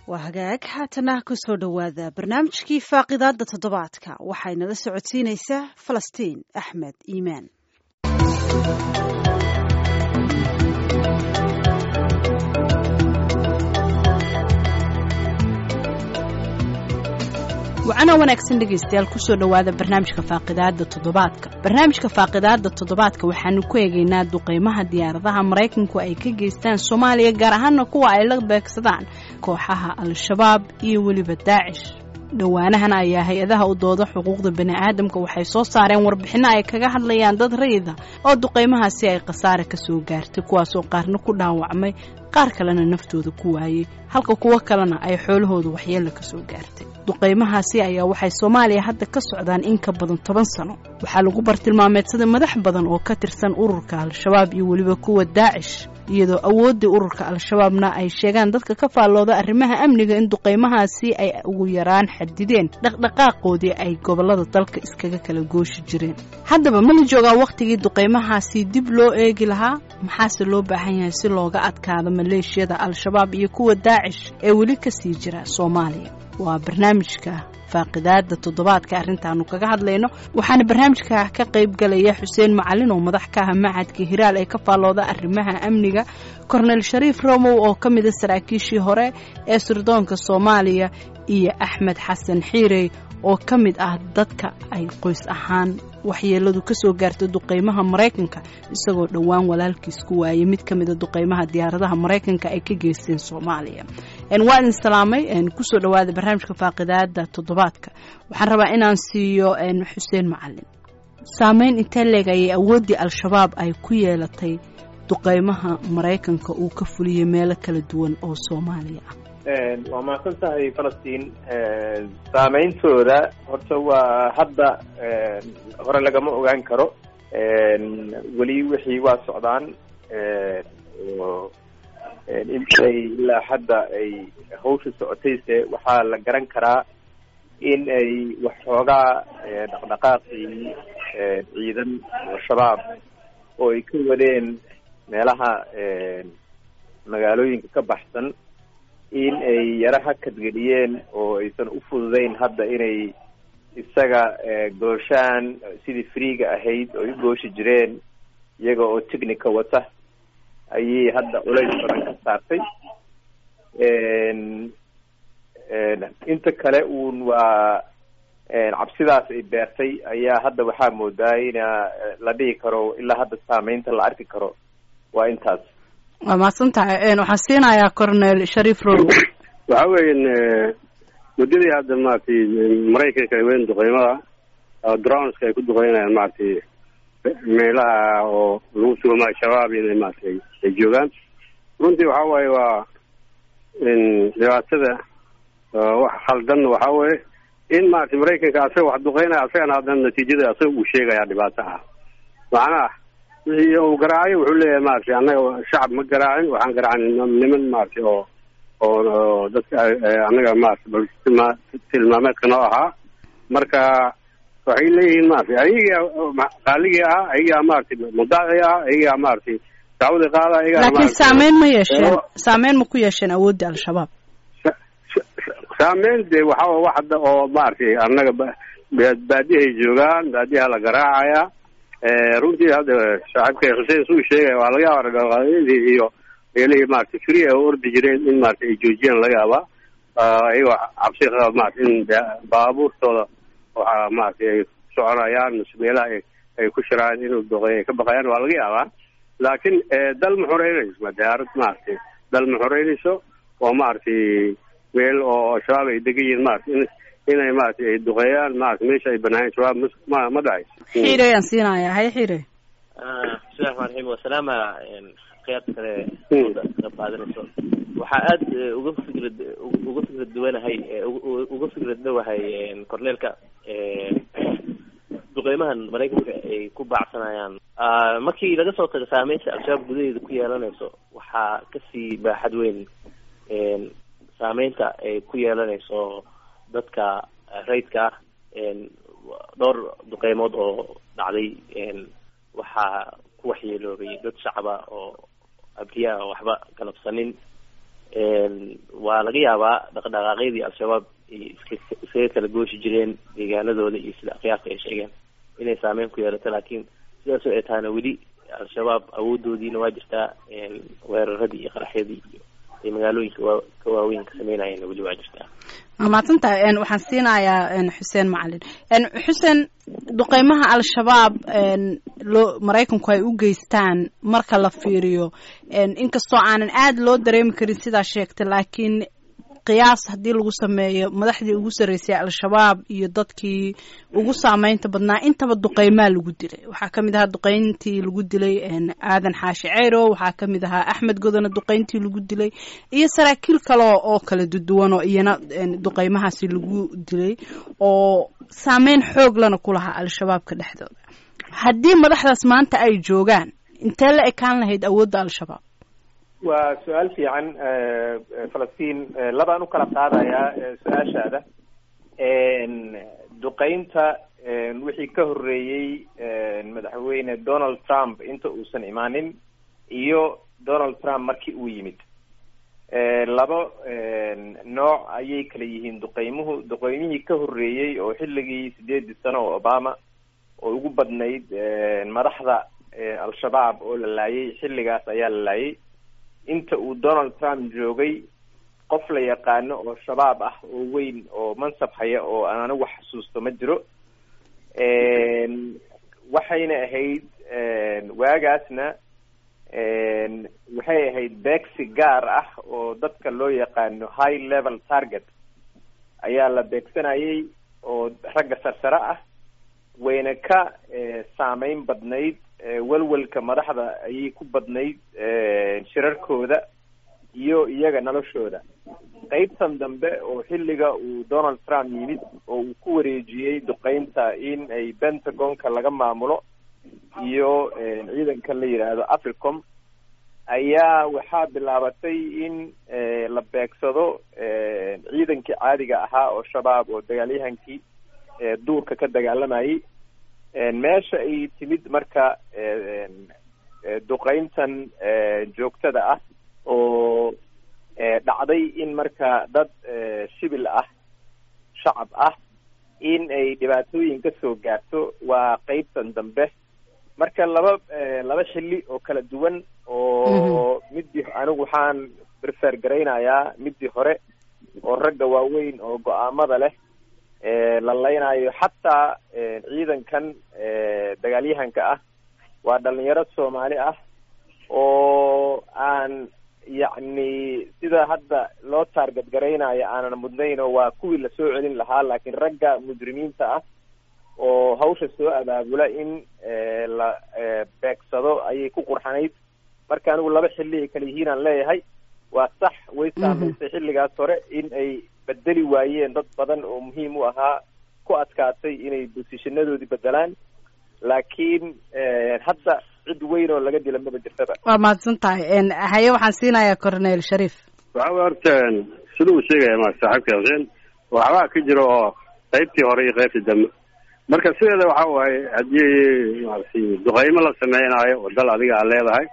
waa hagaag haatana kusoo dhowaada barnaamijkii faaqidaada toddobaadka waxaynala socodsiinaysaa falastiin axmed iimaan wacana wanaagsan dhegaystayaal kusoo dhowaada barnaamijka faaqidaada toddobaadka barnaamijka faaqidaada toddobaadka waxaanu ku eegaynaa duqeymaha diyaaradaha maraykanku ay ka geystaan soomaaliya gaar ahaana kuwa ay la beegsadaan kooxaha al-shabaab iyo weliba daacish dhowaanahan ayaa hay-adaha u dooda xuquuqda bani'aadamka waxay soo saareen warbixinno ay kaga hadlayaan dad rayida oo duqeymahaasi ay khasaare ka soo gaartay kuwaasoo qaarna ku dhaawacmay qaar kalena naftooda ku waayey halka kuwo kalena ay xoolahooda waxyeella ka soo gaartay duqeymahaasi ayaa waxay soomaaliya hadda ka socdaan in ka badan toban sano waxaa lagu bartilmaameedsaday madax badan oo ka tirsan ururka al-shabaab iyo weliba kuwa daacish iyadoo awooddii ururka al-shabaabna ay sheegaan dadka ka faallooda arrimaha amniga in duqeymahaasi ay ugu yaraan xadideen dhaqdhaqaaqoodii ay gobollada dalka iskaga kala gooshi jireen haddaba ma la joogaa wakhtigii duqeymahaasi dib loo eegi lahaa maxaase loo baahan yahay si looga adkaado maleeshiyada al-shabaab iyo kuwa daacish ee weli ka sii jira soomaaliya waa barnaamijka faaqidaada toddobaadka arrintaanu kaga hadlayno waxaana barnaamijka ka qayb galaya xuseen macalin oo madax ka ah macadka hiraal ee ka faallooda arrimaha amniga kornel shariif romow oo ka mida saraakiishii hore ee sirdoonka soomaaliya iyo axmed xasan xiirey oo ka mid ah dadka ay qoys ahaan waxyeeladu ka soo gaartay duqeymaha maraykanka isagoo dhowaan walaalkiis ku waayay mid ka mida duqeymaha diyaaradaha maraykanka ay ka geysteen soomaaliya waa idin salaamay kusoo dhowaada barnaamijka faaqidaada toddobaadka waxaan rabaa inaan siiyo xuseen macalin saameyn intee leeg ayay awooddii al-shabaab ay ku yeelatay duqeymaha maraykanka uu ka fuliyey meelo kala duwan oo soomaaliya ah waa mahadsan tahay falastiin saameyntooda horta waa hadda hore lagama ogaan karo weli wixii waa socdaan oo intay ilaa hadda ay hawsha socotayse waxaa la garan karaa in ay waxxoogaa dhaqdhaqaaqii ciidan oo shabaab oo ay ka wadeen meelaha magaalooyinka ka baxsan in ay yaro hakadgeliyeen oo aysan u fududeyn hadda inay isaga gooshaan sidii freega ahayd oo u gooshi jireen iyaga oo technica wata ayay hadda culays badan ka saartay inta kale uun waa cabsidaas ay beertay ayaa hadda waxaa moodaa ina la dhihi karo ilaa hadda saameynta la arki karo waa intaas waa mahadsan tahay waxaan siinayaa cornel shariif row waxa weyan muddadii hadda maratay maraykanka ay weyn duqeymada drownska ay ku duqeynayaan maratay meelaha oo lagu sugamaayo shabaab inay maratay ay joogaan runtii waxa waaye waa dhibaatada wax khaldan waxa weye in maratay maraykanka asaga wax duqeynaya asagana haddana natiijada asaga uu sheegaya dhibaato ah macnaha wixii uu garaacayo wuxuu leeyahay maratay annaga shacab ma garaacin waxaan garaacin niman maratay oo oo dadka annaga maratay tilmaameedka noo ahaa marka waxay leeyihiin maratay ayagaa qaaligii ah ayagaa maratay mudaaci ah ayagaa maratay dacwadii qaada ayagaa laakiin saameyn ma yeesheen saameyn ma ku yeesheen awoodda al-shabaab saameyn de waxa wax hadda oo maratay annaga baadiyahay joogaan baadiyaha la garaacaya runtii hadda saaxiibka xuseen suu sheegaya waa laga yaaba dhaqaaqyadii iyo meelihii maratay free ay ordi jireen in maratay ay joojiyaan laga yaaba iyagoo cabsi qaba maratay in baabuurtooda waxa maratay ay soconayaan mise meelaha ay ku shiraan inuu doqey ay ka baqayaan waa laga yaabaa laakiin dal ma xoreynayso ma diyaarad maratay dal ma xoreynayso oo maratay meel oo shabaab ay degan yihiin maratay in inay maratay ay duqeeyaan maratay meesha ay banaayeen shabaab ma ma dhacayso xiire ayaan siinayaa hay xiire bismillahi raxmaan raxiim wasalaama khiyaarta kale ka qaadanayso waxaa aada uga fikrad uga fikrad duwanahay uga fikrad dhowahay corneelka duqeymahan maraykanka ay ku baacsanayaan markii laga soo tago saameynta al-shabaab gudaheeda ku yeelanayso waxaa kasii baaxad weyn saameynta ay ku yeelanayso dadka rayidka ah dhowr duqeymood oo dhacday waxaa ku waxyeeloobay dad shacaba oo abriyaa oo waxba galabsanin waa laga yaabaa dhaqdhaqaaqyadii al-shabaab ay iska iskaga kala gooshi jireen deegaanadooda iyo sida akhyaarka ay sheegeen inay saameyn ku yeelato laakiin sidaasoo ay tahana weli al-shabaab awoodoodiina waa jirtaa weeraradii iyo qaraxyadii iyo ay magaalooyinka waa ka waaweyn ka sameynayeenna weli waa jirtaa waa mahadsantahay waxaan siinayaa xuseen macalin xuseen duqeymaha al-shabaab loo maraykanku ay u geystaan marka la fiiriyo inkastoo aanan aada loo dareemi karin sidaa sheegtay laakiin qiyaas haddii lagu sameeyo madaxdii ugu sarreysay al-shabaab iyo dadkii ugu saameynta badnaa intaba duqeymaa lagu dilay waxaa kamid ahaa duqeyntii lagu dilay aadan xaashi ceyro waxaa kamid ahaa axmed godona duqeyntii lagu dilay iyo saraakiil kale oo kala duduwan oo iyana duqeymahaasi lagu dilay oo saameyn xoog lana ku lahaa al-shabaabka dhexdooda haddii madaxdaas maanta ay joogaan intee la ekaan lahayd awoodda al-shabaab waa su-aal fiican falastiin labaan u kala qaadayaa su-aashaada duqeynta wixii ka horreeyey madaxweyne donald trump inta uusan imaanin iyo donald trump markii uu yimid laba nooc ayay kala yihiin duqeymuhu duqeymihii ka horreeyey oo xilligii sideedii sano oo obama oo ugu badnayd madaxda al-shabaab oo la laayay xilligaas ayaa la laayay inta uu donald trump joogay qof la yaqaano oo shabaab ah oo weyn oo mansab haya oo aan anigu xasuusto ma jiro waxayna ahayd waagaasna waxay ahayd beegsi gaar ah oo dadka loo yaqaano high level target ayaa la beegsanayay oo ragga sarsare ah wayna ka saameyn badnayd welwelka madaxda ayay ku badnayd shirarkooda iyo iyaga noloshooda qeybtan dambe oo xilliga uu donald trump yimid oo uu ku wareejiyey duqeynta in ay pentagonka laga maamulo iyo ciidanka la yidhaahdo africom ayaa waxaa bilaabatay in la beegsado ciidankii caadiga ahaa oo shabaab oo dagaalyahankii duurka ka dagaalamayay meesha ay timid marka duqeyntan joogtada ah oo dhacday in marka dad shibil ah shacab ah in ay dhibaatooyin ka soo gaarto waa qeybtan dambe marka laba laba xilli oo kala duwan oo midii anigu waxaan prefer garaynayaa midii hore oo ragga waaweyn oo go-aamada leh la laynayo xataa ciidankan dagaalyahanka ah waa dhalinyaro soomaali ah oo aan yacni sida hadda loo taarget garaynayo aanan mudnayn oo waa kuwii lasoo celin lahaa laakiin ragga mujrimiinta ah oo hawsha soo abaabula in la beegsado ayay ku qurxanayd marka anigu laba xilli ay kala yihiin aan leeyahay waa sax way saamaysay xilligaas hore in ay bedeli waayeen dad badan oo muhiim u ahaa ku adkaatay inay bosishanadoodii bedelaan laakiin hadda cid weyn oo laga dila maba jirtaba waa mahadsan tahay haye waxaan siinayaa cornel shariif waxa way horta sida uu sheegaya ma saaxiibka xuseen waxbaa ka jira oo qaybtii hore iyo qaybtii dambe marka sideeda waxa waaye haddii maaragtay duqeymo la sameynaayo oo dal adiga aad leedahay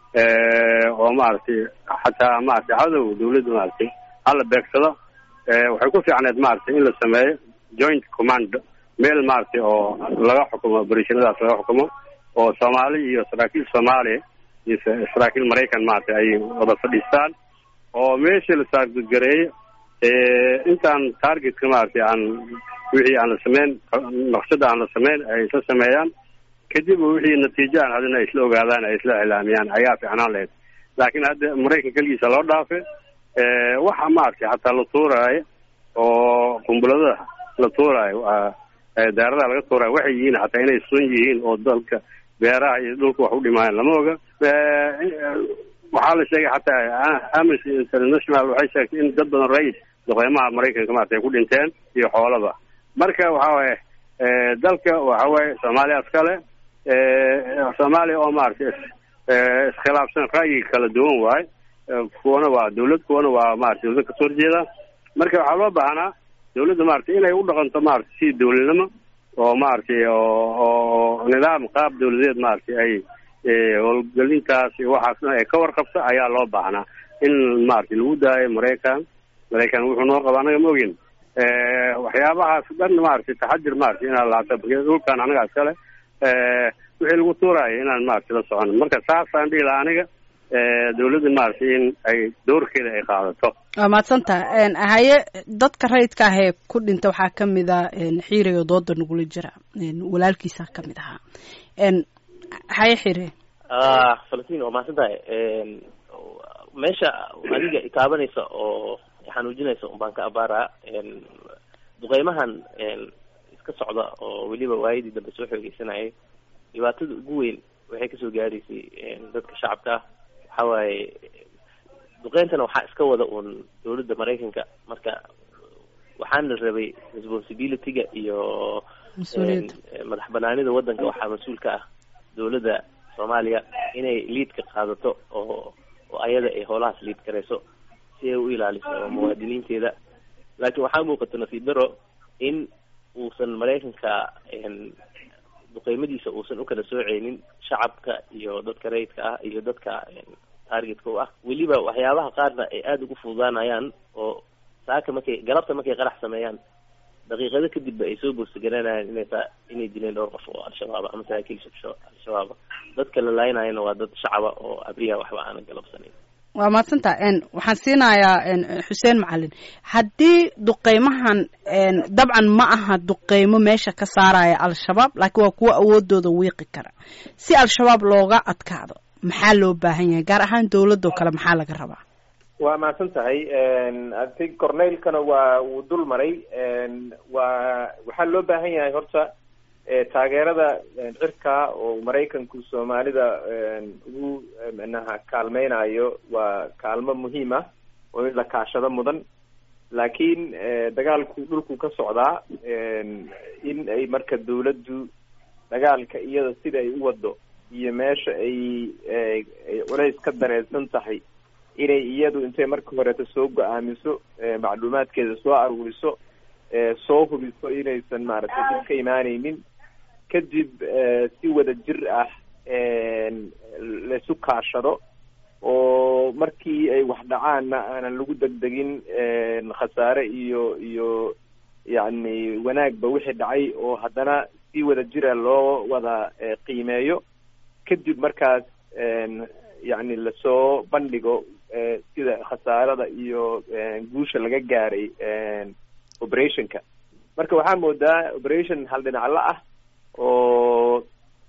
oo maaragtay xataa maaragtay cadow dawladda maaragtay hala beegsado waxay ku fiicneed maaragtay in la sameeyo joint command meel maaragtay oo laga xukumo operatiinadaas laga xukumo oo soomaali iyo saraakiil soomaaliya iyo saraakiil maraykan maaragtay ay wada fadhiistaan oo meeshii la taargetgareeyo intaan targetka maaragtay aan wixii aan la sameyn naqshada aan la sameyn ay isla sameeyaan kadib wixii natiijo aan hadina ay isla ogaadaan ay isla ilaamiyaan ayaa fiicnaan lahayd laakiin hadda maraykan keligiisa loo dhaafe waxa maaragtay xataa la tuuraayo oo qumbulada la tuuraayo daaradaha laga tuuraayo waxay yihiin xataa inay sun yihiin oo dalka beeraha iyo dhulka wax u dhimaayaan lama oga waxaa la sheegay xataa amnesty international waxay sheegtay in dad badan rais duqeymaha maraykanka maarata ay ku dhinteen iyo xoolaba marka waxa waaye dalka waxa waaye soomaaliya iskale soomaaliya oo maaragtay iskhilaafsan ra'yi kala duwan waaye kuwana waa dawlad kuwana waa maarata dawlad kasoo horjeeda marka waxaa loo baahnaa dawladda maaragtay inay u dhaqanto maarata si dawladnimo oo maaragtay oo nidaam qaab dawladeed maaragtay ay howlgelintaas iyo waxaasna ay ka warqabto ayaa loo baahnaa in maaragtay lagu daayo maraykan maraykan wuxuu noo qaba anaga ma ogin waxyaabahaas dhan maaragtay taxadir maaragtay inaan laata dhulkan anaga iskale wixii lagu tuuraayo inaan maaragtay la socono marka saasaan dhihi lahaa aniga dawladda maaragtay in ay doorkeeda ay qaadato waa mahadsantaha haye dadka rayidka ah ee ku dhinta waxaa kamid a xiirayo dooda nagula jira walaalkiisa kamid ahaa haye xire falastiin waa mahadsan tahay meesha adiga itaabanaysa oo xanuujinaysa un baan ka abaaraa duqeymahan iska socda oo weliba waayadii dambe soo xoogeysanayay dhibaatada ugu weyn waxay kasoo gaadhaysay dadka shacabka ah waxa waaye duqeyntana waxaa iska wada uun dawladda maraykanka marka waxaana rabay responsibility-ga iyo madax banaanida waddanka waxaa mas-uul ka ah dawladda soomaaliya inay liidka qaadato oo oo ayada ay howlahaas liid garayso si ay u ilaaliso muwaadiniinteeda laakiin waxaa muuqata nasiib daro in uusan maraykanka duqeymadiisa uusan ukala sooceynin shacabka iyo dadka rayidka ah iyo dadka targetka u ah weliba waxyaabaha qaarna ay aada ugu fududaanayaan oo saaka markay galabta markay qarax sameeyaan daqiiqado kadibba ay soo boorsagananayaan inay taa inay dileen dhowr qof oo al-shabaaba ama saraakiil al-shabaaba dadka la laaynaayana waa dad shacaba oo abriya waxba aanan galabsanayn waa mahadsantaha waxaan siinayaa xuseen macalin haddii duqeymahan dabcan ma aha duqeymo meesha ka saaraya al-shabaab laakiin waa kuwo awoodooda wiiqi kara si al-shabaab looga adkaado maxaa loo baahan yahay gaar ahaan dawladoo kale maxaa laga rabaa waa mahadsan tahay ati corneylkana waa wuu dul maray waa waxaa loo baahan yahay horta taageerada cirka oo maraykanku soomaalida ugu manaha kaalmeynayo waa kaalmo muhiim ah oo in la kaashado mudan laakiin dagaalku dhulku ka socdaa in ay marka dawladdu dagaalka iyada sida ay u wado iyo meesha ay ay culays ka dareersan tahay inay iyadu intay marka horeeta soo go-aamiso macluumaadkeeda soo aruuriso soo hubiso inaysan maaragtay dib ka imaaneynin kadib si wada jir ah laisu kaashado oo markii ay wax dhacaanna aanan lagu degdegin khasaare iyo iyo yacni wanaagba wixii dhacay oo haddana si wada jira loo wada qiimeeyo kadib markaas yacni lasoo bandhigo sida khasaarada iyo guusha laga gaaray operationka marka waxaa moodaa operation hal dhinacla ah oo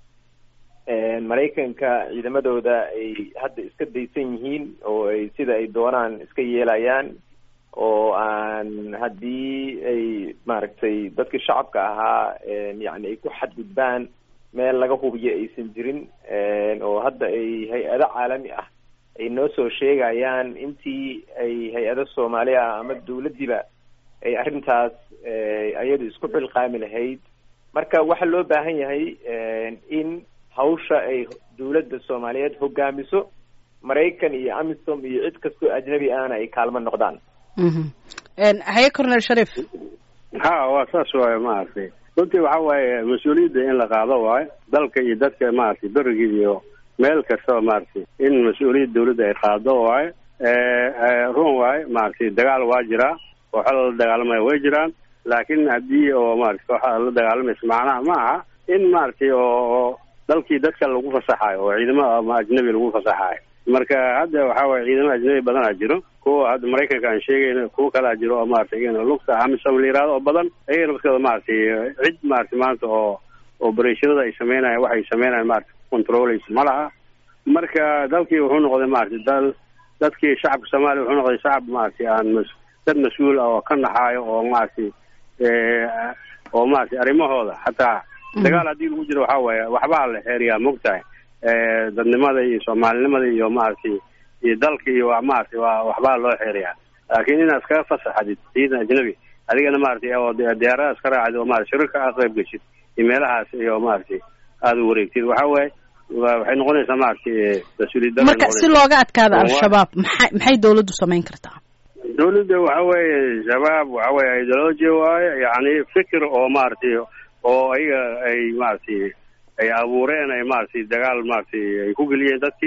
maraykanka ciidamadooda ay hadda iska daysan yihiin oo ay sida ay doonaan iska yeelayaan oo aan haddii ay maaragtay dadkii shacabka ahaa yacni ay ku xadgudbaan meel laga hubiyo aysan jirin oo hadda ay hay-ado caalami ah ay noo soo sheegayaan intii ay hay-ado soomaali ah ama dawladdiiba ay arrintaas ayadu isku xilqaami lahayd marka waxaa loo baahan yahay in hawsha ay dawladda soomaaliyeed hogaamiso maraykan iyo amisom iyo cid kastoo ajnabi ahna ay kaalmo noqdaan haye cornel sharif ha waa saas waaye maaragtay runtii waxa waaye mas-uuliyadda in la qaado waayo dalka iyo dadka maaragtay berigii iyo meel kastaba maaragtay in mas-uuliyadda dawladda ay qaado waayo run waayo maaragtay dagaal waa jiraa kooxa la dagaalamaya way jiraan laakiin haddii oo maaragtay kooxa la dagaalamaysa macnaha ma aha in maaragtay oo dalkii dadka lagu fasaxayo oo ciidamo ama ajnabi lagu fasaxayo marka hadda waxa waye ciidamo ajnabi badanaa jiro kuwa hadda maraykanka aan sheegayna kuwa kalaa jiro oo maratay iyagana lugta amisom la yihahdo oo badan ayagana maskada maaragtay cid maratay maanta oo obereshonada ay sameynayan waxay sameynayan maratay controleysa ma laha marka dalkii wuxuu noqday maratay dal dadkii shacabka soomaaliya wuxuu noqday shacab maratay aan mas dad mas-uul ah oo ka naxaayo oo maratay oo maratay arrimahooda xataa dagaal haddii lagu jiro waxa waaye waxbaa la xeeriyaa mogtahay dadnimada iyo soomaalinimada iyo maaragtay iyo dalka iyo maaragtay waa waxbaa loo xeeriyaa laakiin inaad iskaga fasaxadid ciidan ajnabi adigana maaragtay oo diyaarada iska raacid oo maarata shirarka aad qayb geshid iyo meelahaas iyo maaragtay aada u wareegtid waxa waaye waxay noqonaysaa maaragtay mas-uuliyad marka si looga adkaado al-shabaab maxay maxay dawladdu samayn kartaa dawladda waxa weeye shabaab waxa weye ideologia waaye yacni fikir oo maaragtay oo ayaga ay maaragtay ay abuureen ay maaragtay dagaal maaragtay ay ku geliyeen dadkii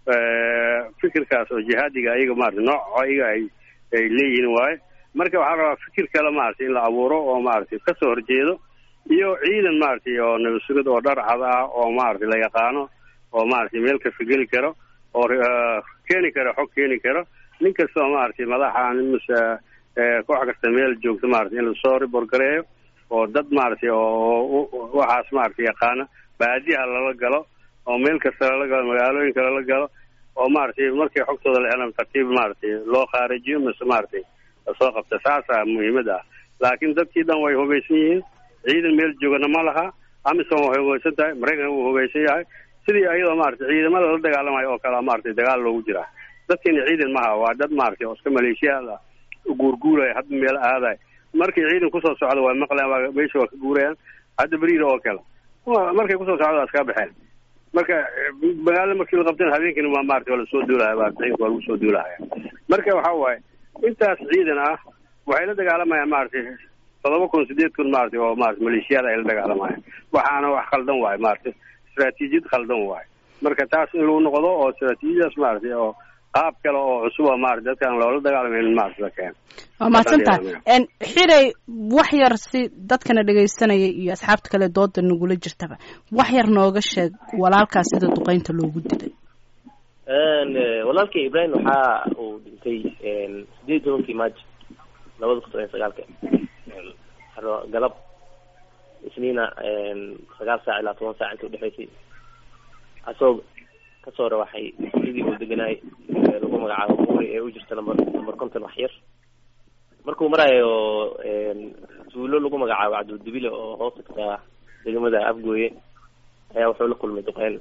fikirkaas oo jihaadiga ayaga maarata nooc ayaga ay ay leeyihiin waaye marka waxaa rabaa fikir kale maaragtay in la abuuro oo maaragtay kasoo horjeedo iyo ciidan maaragtay oo nabasugid oo dhar cad ah oo maaragtay la yaqaano oo maaragtay meel kasta geli karo oo keeni karo xog keeni karo nin kasta oo maaragtay madaxa mise koox kasta meel joogto maaragtay in lasoo ribor gareeyo oo dad maaragtay oo waxaas maaragtay yaqaana baadiyaha lala galo oo meel kasta lala galo magaalooyinka lala galo oo maaragtay markii xogtooda la helan tartiib maaragtay loo khaarijiyo mise maaragtay lasoo qabta saasaa muhiimada ah laakiin dadkii dhan way hubaysan yihiin ciidan meel joogana ma laha amisom waxay hubaysan tahay maraykan wuu hubaysan yahay sidii ayadoo maaragtay ciidamada la dagaalamayo oo kale maaragtay dagaal loogu jiraa dadkiina ciidan maha waa dad maaragtay oo iska maleeshiyaad ah guurguuraya hadda meel aadayo markay ciidan kusoo socdo waa maqlayan waa meesha waa ka guurayaan hadda beriida oo kale markay kusoo socdo waa iska baxeen marka magaalo markii la qabteen habeenkiina waa maarata waa lasoo duulahaya waa waa lagu soo duulahaya marka waxa waaye intaas ciidan ah waxay la dagaalamayaan maaragtay todoba kun sideed kun maaragtay oo maarata maleeshiyaada ay la dagaalamayaan waxaana wax khaldan waayo maaragtay istraatiijiyad khaldan waayo marka taas in lagu noqdo oo istraatiijiyadaas maaragtay oo qaab kale oo cusub oo maarata dadkaan loola dagaalamayn maarata la keeno waa mahadsantahay xirey wax yar si dadkana dhegaysanaya iyo asxaabta kale dooda nagula jirtaba wax yar nooga sheeg walaalkaas sida duqeynta loogu dilay walaalkay ibrahim waxa uu dhintay sideed iyo tobankii maajo labada kun toban sagaalka galab isniina sagaal saac ilaa toban saac inta udhexaysay asagoo kasoo rawaxay sidii uu deganaay lagu magacaabo buuri ee u jirta number number conton wax yar markuu maraayo tuulo lagu magacaabo cabdildibile oo hoos tagtaa degmada afgooye ayaa wuxuu la kulmay duqeyn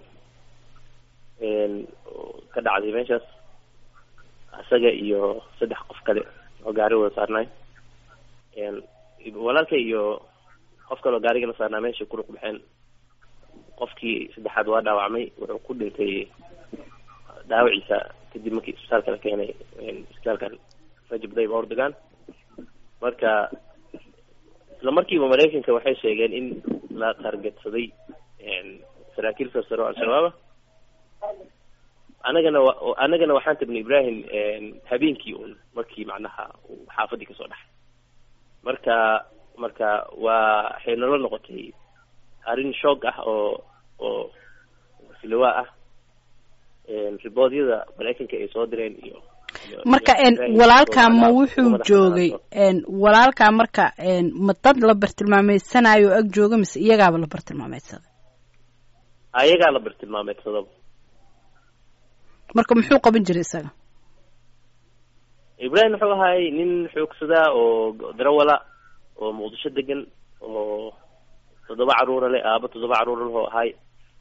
ka dhacday meeshaas isaga iyo saddex qof kale oo gaari wada saarnaay walaalka iyo qof kale oo gaariga la saarnaa meesha kuruq baxeen qofkii saddexaad waa dhaawacmay wuxuu ku dhintay dhaawaciisa kadib markii isbitaalka la keenay isbitaalkan rajab dayb ordogan marka isla markiiba maraykanka waxay sheegeen in la targetsaday saraakiil sarsare oo al-shabaaba anagana wa anagana waxaan tagnay ibrahim habeenkii un markii macnaha uu xaafadii kasoo dhaxay marka marka waa waxay nala noqotay arrin shoog ah oo oo silawaa ah riboodyada maraykanka ay soo direen iyo marka walaalkaa ma wuxuu joogay walaalkaa marka ma dad la bartilmaameysanayo o ag jooga mise iyagaaba la bartilmaameysaday ayagaa la bartilmaameydsadaba marka muxuu qaban jiray isaga ibrahim wuxuu ahaay nin xoogsadaa oo darawala oo muqdisho degan oo toddoba caruura leh aaba toddoba caruura leh oo ahay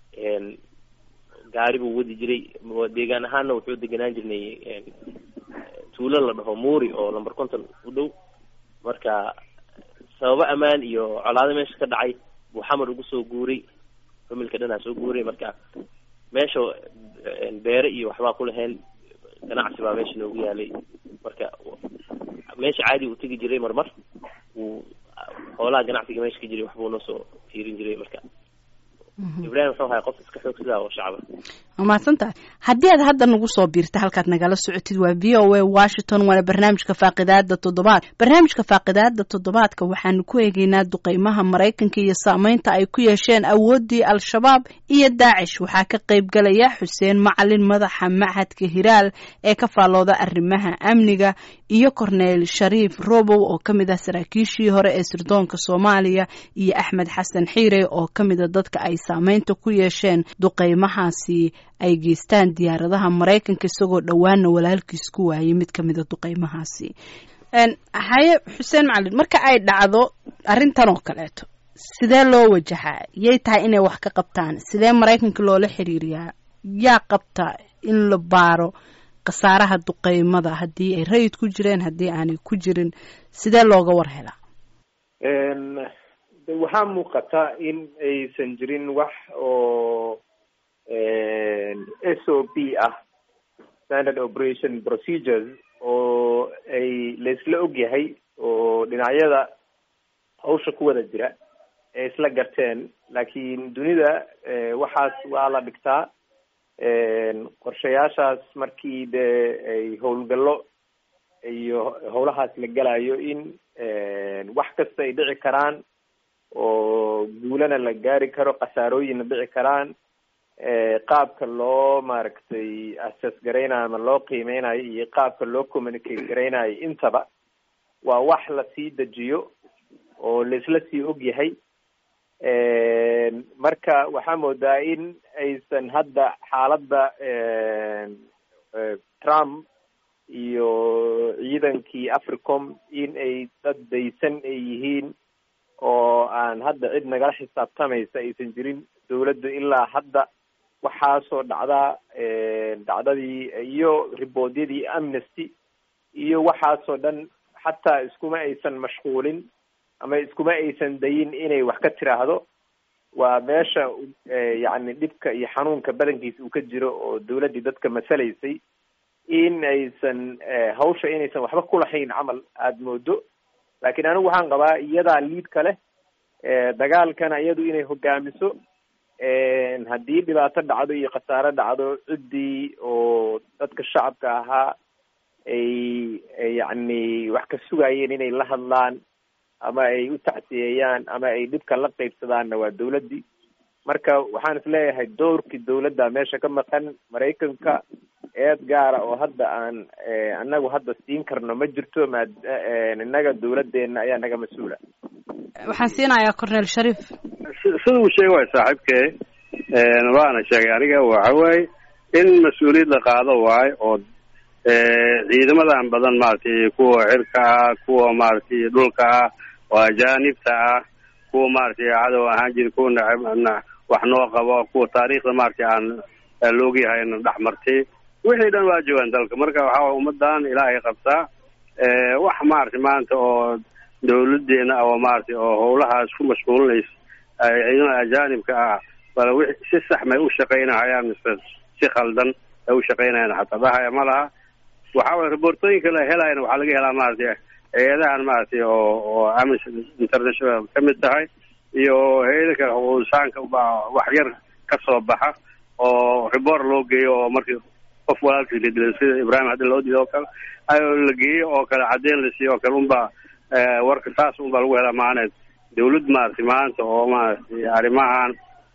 gaari buu wadi jiray deegaan ahaanna wuxuu deganaan jirnay tuulo la dhaho muuri oo number conton u dhow marka sababo ammaan iyo colaado meesha ka dhacay buu xamar ugu soo guuray familka dhanaa soo guuray marka meesha beere iyo waxbaa ku lahayn ganacsi baa meesha noogu yaalay marka meesha caadi uu tegi jiray marmar wuu xoolaha ganacsiga meesha ka jiray waxbuu noo soo fiirin jiray marka ibrahim wuxuu ahay qof iska xoog sidaa oo shacba waa mahadsan tahay haddii aad hadda nagu soo biirta halkaad nagala socotid waa v o a washington waana barnaamijka faaqidaada toddobaad barnaamijka faaqidaada toddobaadka waxaanu ku eegeynaa duqeymaha maraykanka iyo saameynta ay ku yeesheen awooddii al-shabaab iyo daacish waxaa ka qayb galaya xuseen macalin madaxa machadka hiraal ee ka faallooda arrimaha amniga iyo corneel shariif robow oo ka mid ah saraakiishii hore ee sirdoonka soomaaliya iyo axmed xasan xiire oo ka mida dadka ay saameynta ku yeesheen duqeymahaasi ay geystaan diyaaradaha maraykanka isagoo dhowaana walaalkiis ku waayay mid ka mida duqeymahaasi haye xuseen macalin marka ay dhacdo arrintan oo kaleeto sidee loo wajahaa yay tahay inay wax ka qabtaan sidee maraykanka loola xiriiriyaa yaa qabta in la baaro khasaaraha duqeymada haddii ay rayid ku jireen haddii aanay ku jirin sidee looga war helaa waxaa muuqata in aysan jirin wax oo s o p ah standard operation procedures oo ay laisla ogyahay oo dhinacyada hawsha ku wada jira ee isla garteen laakiin dunida waxaas waa la dhigtaa qorshayaashaas markii dee ay howlgallo iyo howlahaas la gelayo in wax kasta ay dhici karaan oo guulana la gaari karo khasaarooyinna dhici karaan qaabka loo maaragtay assess garaynayo ama loo qiimeynayo iyo qaabka loo communicate garaynayo intaba waa wax lasii dejiyo oo laisla sii og yahay marka waxaa moodaa in aysan hadda xaaladda trump iyo ciidankii africom in ay dad daysan ay yihiin oo aan hadda cid nagala xisaabtamaysa aysan jirin dawladdu ilaa hadda waxaasoo dhacdaa dhacdadii iyo riboodyadii amnesty iyo waxaasoo dhan xataa iskuma aysan mashquulin ama iskuma aysan dayin inay wax ka tiraahdo waa meesha yacni dhibka iyo xanuunka badankiisa uu ka jiro oo dawladdii dadka masalaysay in aysan hawsha inaysan waxba kulahayn camal aada moodo laakiin anigu waxaan qabaa iyadaa liidka leh dagaalkana iyadu inay hogaamiso haddii dhibaato dhacdo iyo khasaaro dhacdo ciddii oo dadka shacabka ahaa ay yacni wax ka sugayeen inay la hadlaan ama ay u tacsiyeeyaan ama ay dhibka la qaybsadaanna waa dawladdii marka waxaan is leeyahay doorkii dawladda meesha ka maqan maraykanka eed gaara oo hadda aan anagu hadda siin karno ma jirto maa innaga dawladdeena ayaa naga mas-uula waxaan siinayaa cornel sharif sida uu sheega waay saaxiibkee waana sheegay aniga waxa weeye in mas-uuliyad la qaado waayo oo ciidamadan badan maaragtay kuwa cirka ah kuwa maaragtay dhulka ah oo ajaanibta ah kuwa maaragtay cadow ahaan jira kuwa nacab wax noo qabo kuwa taariikhda maaragtay aan loogyahay dhex martay wixii dhan waa joogaan dalka marka waxaa way ummadan ilaahay qabtaa wax maaragtay maanta oo dawladeena oo maaragtay oo howlahaas ku mashquulinaysa ciidamada ajaanibka ah bal wi si sax may u shaqaynahayaan mise si khaldan ay u shaqaynayaan xataa dhahaya ma laha waxa weye reportooyinka la helayana waxaa laga helaa maaragtay hay-adahan maaragtay oo oo amnesty international ka mid tahay iyo hay-ada kale xuquuqinsaanka baa wax yar ka soo baxa oo report loo geeyo oo markii qof walaalkii la dilay sida ibrahim haddi loo diiday oo kale la geeyo oo kale caddeyn la siiyo oo kale unbaa warka saas unbaa lagu helaa maaneed dawlad maaragtay maanta oo maaragtay arrimahan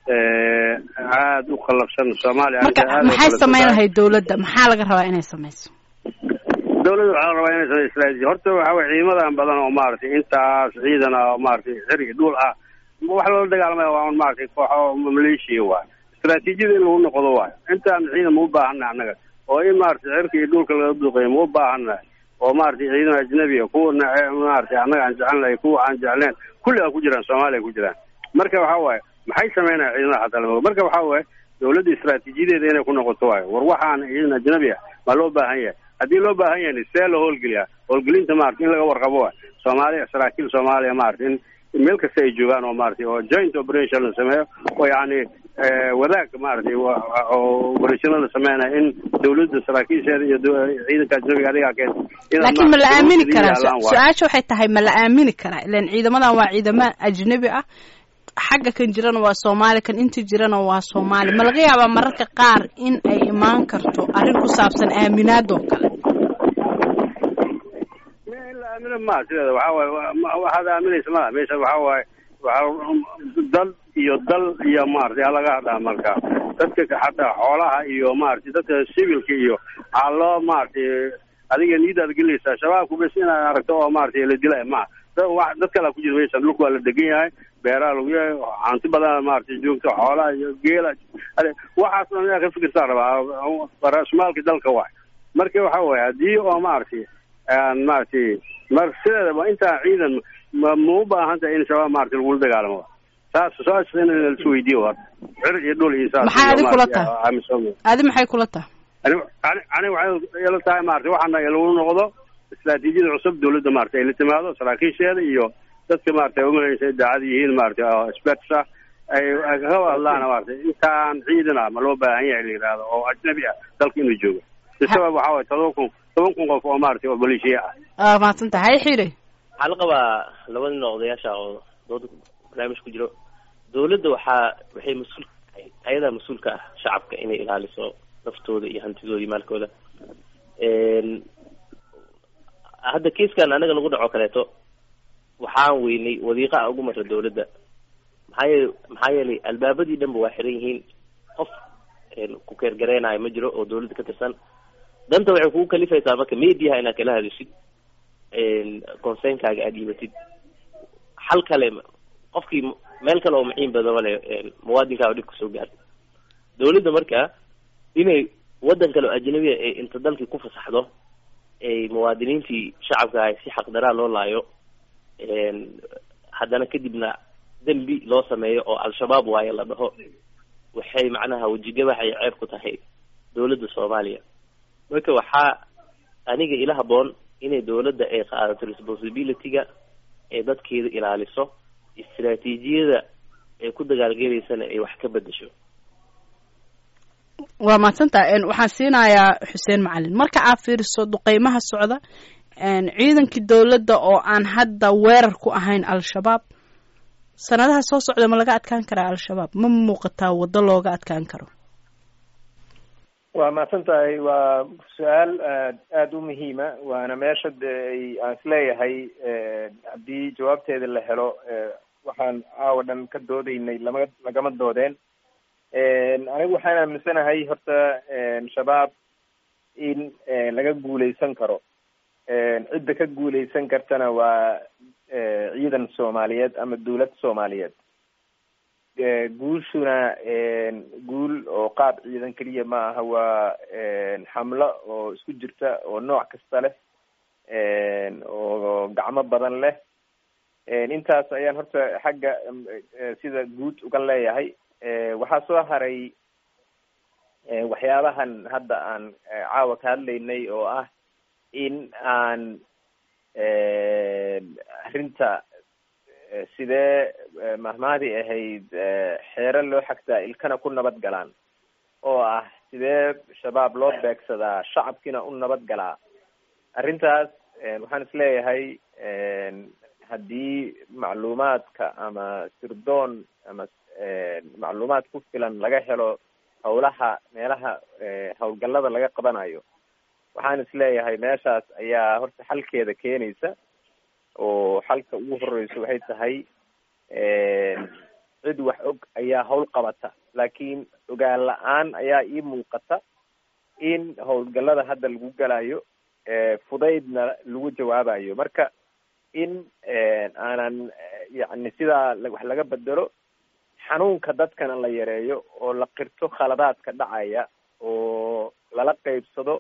aada u qallafsan soomaaliya marka maxay samayn lahayd dawladda maxaa laga rabaa inay samayso dawladda waxaa la rabaa inay samay istraatiji horta waxa weye ciidamadan badan oo maaragtay intaas ciidan ah oo maaragtay xiri dhul ah wax loola dagaalamaya waa un maaragtay kooxo maleeshiya waay istraatiijiyada in lagu noqdo waayo intaan ciidan ma u baahana annaga oo in maaragtay cirka iyo dhulka laga duqeeyo ma u baahana oo maaragtay ciidan ajnabiya kuwa maaragtay annaga aan jecelnahay kuwa aan jecleen kulli a ku jiraan soomaaliya ku jiraan marka waxa waaye maxay sameynaya ciidamada xataa lama marka waxa waaye dawladda istraatiijiyadeeda inay ku noqoto waayo war waxaan ciidan ajnabi ah maa loo baahan yahay haddii loo baahan yahay see la howlgeliyaa howlgelinta maarata in laga warqabo waay soomaaliya saraakiil soomaaliya maarata in meel kasta ay joogaan oo maaragtay oo joint operation la sameeyo oo yacni wadaag maaragtay oo operation la sameynaya in dawladda saraakiisheeda iyo ciidanka ajnabiga adigaa keen laakiin ma la aamini karaa su-aasha waxay tahay ma la aamini karaa ilan ciidamadan waa ciidamo ajnabi ah xagga kan jirana waa soomaali kan inta jirana waa soomaali ma laga yaabaa mararka qaar in ay imaan karto arrin ku saabsan aaminaad oo kale in la aamino ma sideeda waxa waaye waxaad aaminaysa malaha meesha waxa waaye waa dal iyo dal iyo maaragtay halaga hadlaa marka dadka xataa xoolaha iyo maaragtay dadka civilka iyo waxaa loo maaragtay adiga niyadaad gelinaysaa shabaabku bes inaad aragto oo maaragtay la dilay ma dad kalaa ku jira meesha dhulka waa la degan yahay beeraha lagu yahay hanti badan maaragtay joogto xoolaha iyo geela waxaas dhan inaad ka fikirtaa rabaa rasmaalka dalka waay marka waxa waaye haddii oo maaragtay aan maaragtay mar sideedaba intaan ciidan ma ma u baahan tahay in shabaab maaragtay lagula dagaalamo saas saas in laisweydiiyo hor cir iyo dhul iyo saas maxay adi kula tahay adi maxay kula tahay ani ani ani waxay ila tahay maaragtay waxaana lagu noqdo istraatiijiyada cusub dawladda maaragtay ay la timaado saraakiisheeda iyo dadka maaragtay umalaysa daacad yihiin maaragtay oo experts ah ay kaga hadlaan maaragtay intaan ciidan ah ma loo baahan yahay la yidhaahdo oo ajnabi ah dalka inuu joogo sabab waxaa waye todoba kun toban kun qof oo maaragtay oo maleeshiya ah aa mahadsan tahay xidhay waxaa la qabaa labada nin oo odayaasha oo dooda barnaamij ku jiro dawladda waxaa waxay mas-uul ayadaa mas-uulka ah shacabka inay ilaaliso naftooda iyo hantidooda iyo maalkooda hadda kiiskan anaga lagu dhaco kaleeto waxaan weynay wadiiqa ugu mara dawladda maxaa yeele maxaa yeelay albaabadii dhanba waa xiran yihiin qof ku keergareynayo ma jiro oo dawladda ka tirsan danta waxay kugu kalifaysaa marka mediaha inaad kala hadashid conseynkaaga aada dhiibatid xal kale qofkii meel kale oo maciin badaba le muwaadinkaa dhib kasoo gaartay dawladda marka inay waddan kale oo ajnabiya ee inta dalkii ku fasaxdo ay muwaadiniintii shacabka ahay si xaqdaraa loo laayo haddana kadibna dembi loo sameeyo oo al-shabaab waayo la dhaho waxay macnaha wejigabax ay ceeb ku tahay dawladda soomaaliya marka waxaa aniga ila haboon inay dawladda ay qaadato responsibility-ga ee dadkeeda ilaaliso istraatiijiyada ay ku dagaalgelaysana ay wax ka bedesho waa mahadsantaha waxaan siinayaa xuseen macalin marka aad fiiriso duqeymaha socda ciidankii dawladda oo aan hadda weerar ku ahayn al-shabaab sanadaha soo socda ma laga adkaan karaa al-shabaab ma muuqataa waddo looga adkaan karo waa mahadsan tahay waa su-aal aad aada u muhiima waana meesha de ay aan isleeyahay haddii jawaabteeda la helo waxaan caawa dhan ka doodeynay lama lagama doodeen anigu waxaan aaminsanahay horta shabaab in laga guuleysan karo cidda ka guuleysan kartana waa ciidan soomaaliyeed ama dawlad soomaaliyeed guushuna guul oo qaab ciidan keliya ma aha waa xamlo oo isku jirta oo nooc kasta leh oo gacmo badan leh intaas ayaan horta xagga sida guud uga leeyahay waxaa soo haray waxyaabahan hadda aan caawa ka hadlaynay oo ah in aan arrinta sidee mahmaadii ahayd xeero loo xagtaa ilkana ku nabad galaan oo ah sidee shabaab loo beegsadaa shacabkiina u nabad galaa arrintaas waxaan isleeyahay haddii macluumaadka ama sirdoon ama macluumaad ku filan laga helo hawlaha meelaha hawlgallada laga qabanayo waxaan isleeyahay meeshaas ayaa horta xalkeeda keenaysa oo xalka ugu horeyso waxay tahay cid wax og ayaa hawl qabata laakiin ogaan la-aan ayaa ii muuqata in howlgallada hadda lagu galayo fudaydna lagu jawaabayo marka in aanan yacni sidaa wax laga bedelo xanuunka dadkana la yareeyo oo la qirto khaladaadka dhacaya oo lala qeybsado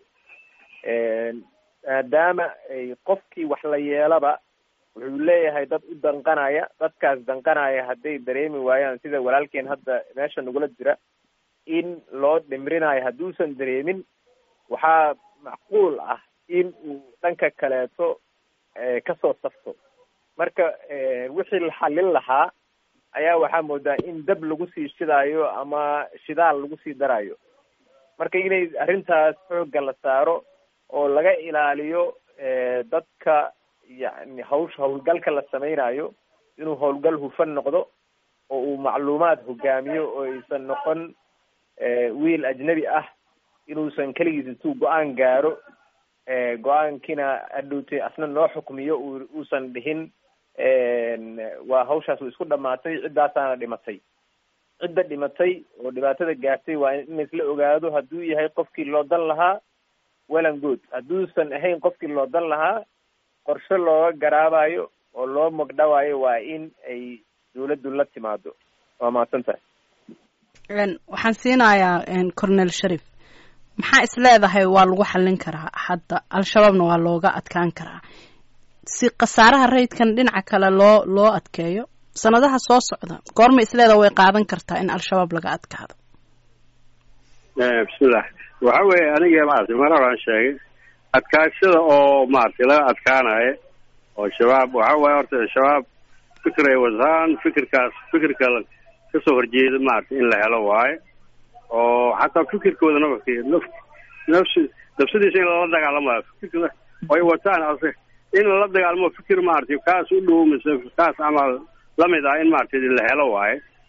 maadaama ay qofkii wax la yeelaba wuxuu leeyahay dad u danqanaya dadkaas danqanaya hadday dareemi waayaan sida walaalkeen hadda meesha nagula jira in loo dhimrinayo hadduusan dareemin waxaa macquul ah in uu dhanka kaleeto kasoo safto marka wixii la xallin lahaa ayaa waxaa moodaa in dab lagu sii shidaayo ama shidaal lagu sii darayo marka inay arrintaas xoogga la saaro oo laga ilaaliyo dadka yacni hawsha howlgalka la sameynayo inuu howlgal hufan noqdo oo uu macluumaad hogaamiyo oo aysan noqon wiil ajnabi ah inuusan keligiis intuu go-aan gaaro go-aankiina adhowtay asna noo xukmiyo u uusan dhihin waa hawshaas way isku dhamaatay ciddaasaana dhimatay cidda dhimatay oo dhibaatada gaartay waa in laisla ogaado hadduu yahay qofkii loo dan lahaa wellan good hadduusan ahayn qofkii loo dan lahaa qorshe looga garaabayo oo loo magdhawaayo waa in ay dawladdu la timaado waa mahadsan tahay waxaan siinayaa cornel sharif maxaa is leedahay waa lagu xallin karaa hadda al-shabaabna waa looga adkaan karaa si khasaaraha rayidkan dhinaca kale loo loo adkeeyo sanadaha soo socda goorma isleedaha way qaadan kartaa in al-shabaab laga adkaado bismillah waxa weeye aniga maaragtay mar horaan sheegay adkaashada oo maaragtay laga adkaanayo oo shabaab waxa waaye horta shabaab fikir ay wataan fikirkaas fikirka kasoo horjeeda maaragtay in la helo waayo oo xataa fikirkooda nafki naf nafsi nafsadiisa in lala dagaalamayo fikirka ay wataan ase in lala dagaalamo fikir maaragtay kaas u dhow mise kaas camal lamid ah in maaragtay la helo waayo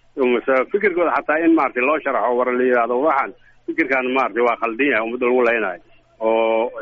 mase fikirkooda xataa in maaragtay loo sharaxo war la yidhahdo waxaan fikirkan maaragtay waa khaldan yahay ummadda lagu leynayo oo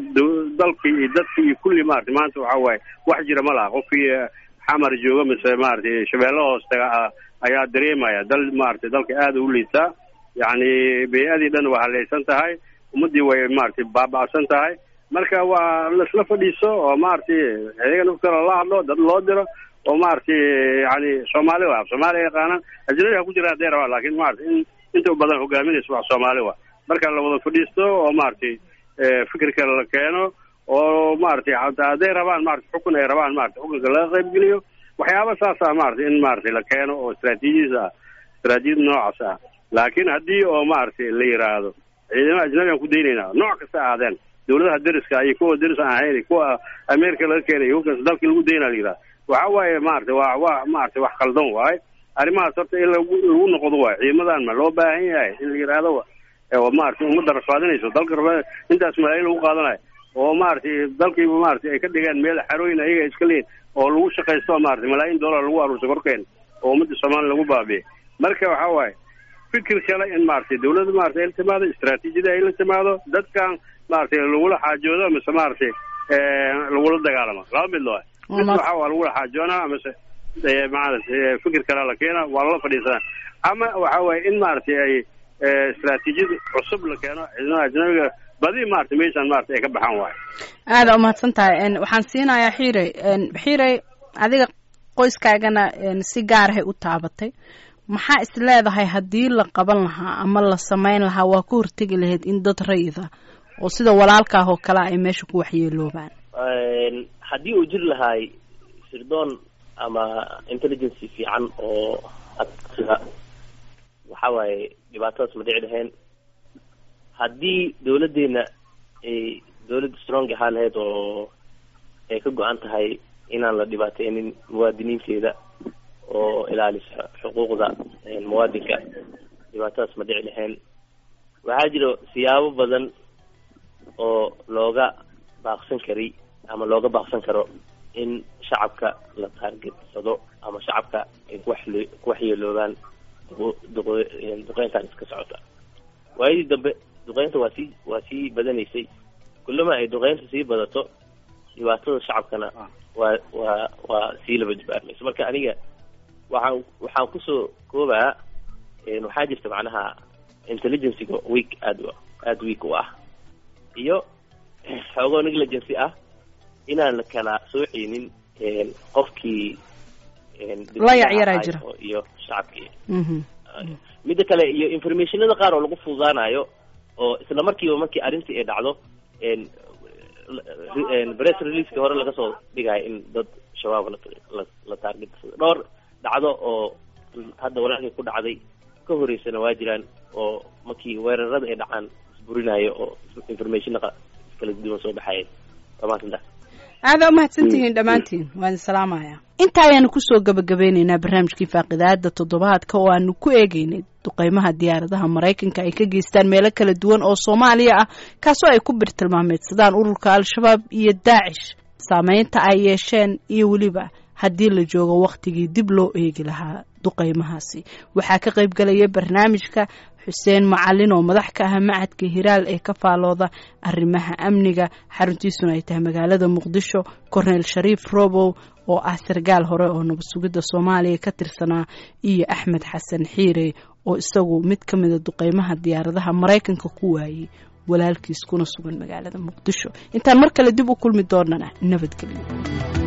dalkii iyo dadkii iyo kulli maaragtay maanta waxa waaye wax jira ma laha qofkii xamar jooga mise maaragtay shabeello hoos taga ayaa dareemaya dal maaragtay dalka aada u liitaa yacni bey-adii dhan waa halaysan tahay ummaddii way maaragtay baaba'san tahay marka waa laisla fadhiiso oo maaragtay iyaga naftooda la hadlo dad loo diro oo maaragtay yani soomaali wa soomaaliya yaqaanaan ajnabi ha ku jira hadday rabaan lakin maaragtay in inta badan hogaaminaysa wax soomaali wa marka la wada fadhiisto oo maaragtay fikirka la keeno oo maaragtay hataa hadday rabaan maratay xukun ay rabaan maratay xukunka laga qaybgeliyo waxyaaba saasa maratay in maaragtay la keeno oo istraatiijiyis ah istraatijiyad noocaas ah laakiin haddii oo maaragtay la yiraahdo ciidamada ajnabi aan ku daynaynaa nooc kasta aadeen dawladaha deriska iyo kuwa deris aan ahayn kuwa america laga keenay hukas dalkii lagu daynaa la yidhahda waxa waaye maaragtay waa wa maaragtay wax khaldan waaye arrimahaas horta in lagu lagu noqdo waayo ciidamadan ma loo baahan yahay in la yidhaahdo oo maaragtay ummadda rafaadinayso dalka rafaad intaas malaayiin lagu qaadanayo oo maaragtay dalkiiba maaragtay ay ka dhigeen meel xarooyin ayaga iska leeyihin oo lagu shaqaysto maaragtay malaayiin dollar lagu aruursa korkeen oo ummadda soomaaliya lagu baabiye marka waxa waaye fikir kale in maaragtay dawladda maaragtay ay la timaado istraatiijiyada ay la timaado dadkan maaragtay lagula xaajoodo mise maaragtay lagula dagaalamo laba mid loo mid waxa waa lagula xaajoonaa mise maaragtay fikir kale la keena waa lala fadhiisanaa ama waxa waaye in maaragtay ay istraatiijiyad cusub la keeno ciidamada ajnabiga badi maaragtay meeshaan maaragtay ay ka baxaan waayo aada umahadsan tahay waxaan siinayaa xiirey xiirey adiga qoyskaagana si gaarahay u taabatay maxaa is leedahay haddii la qaban lahaa ama la samayn lahaa waa ka hortegi lahayd in dad rayida oo sida walaalkaah oo kale ay meesha ku waxyeeloobaan haddii uu jiri lahaay sirdoon ama intelligency fiican oo sida waxa waaye dhibaatadaas ma dhici lahayn haddii dawladdeena ay dawladda strong ahaa lahayd oo ay ka go-an tahay inaan la dhibaateynin muwaadiniinteeda oo ilaalisa xuquuqda muwaadinka dhibaatadaas ma dhici lahayn waxaa jiro siyaabo badan oo looga baaqsan kari ama looga baaqsan karo in shacabka la taargetsado ama shacabka ay kuwaxle kuwaxyeeloobaan duqeyntan iska socota waayadii dambe duqeynta waa sii waa sii badanaysay kullama ay duqeynta sii badato dhibaatada shacabkana waa waa waa sii laba jibaarmayso marka aniga waxaan waxaan kusoo koobaa waxaa jirta macnaha intelligencyga week aad aada week u ah iyo xoogoo negligency ah inaan la kala sooceynin qofkii la yacyaraa jira iyo shacabkii midda kale iyo informationada qaar oo lagu fududaanayo oo isla markiiba markii arrintii ay dhacdo press releaseki hore laga soo dhigayo in dad shabaab la la taarget dhowr dhacdo oo hadda walaalkii ku dhacday ka horeysana waa jiraan oo markii weerarada ay dhacaan isburinayo oo informationaa kala duwan soo baxayen dhamaantinta aada umahadsantihiin dhammaantiin waan salaamaya inta ayaanu kusoo gabagabeyneynaa barnaamijkii faaqidaada toddobaadka oo aanu ku eegeynay duqeymaha diyaaradaha maraykanka ay ka geystaan meelo kala duwan oo soomaaliya ah kaasoo ay ku birtilmaameedsadaan ururka al-shabaab iyo daacish saameynta ay yeesheen iyo weliba haddii la joogo wakhtigii dib loo eegi lahaa duqeymahaasi waxaa ka qayb galaya barnaamijka xuseen macalin oo madax ka ah macadka hiraal ee ka faalooda arrimaha amniga xaruntiisuna ay tahay magaalada muqdisho korneyl shariif robow oo ah sargaal hore oo nabad sugidda soomaaliya ka tirsanaa iyo axmed xasan xiire oo isagu mid ka mida duqeymaha diyaaradaha maraykanka ku waayey walaalkiis kuna sugan magaalada muqdisho intaan mar kale dib u kulmi doonana nabadgelyo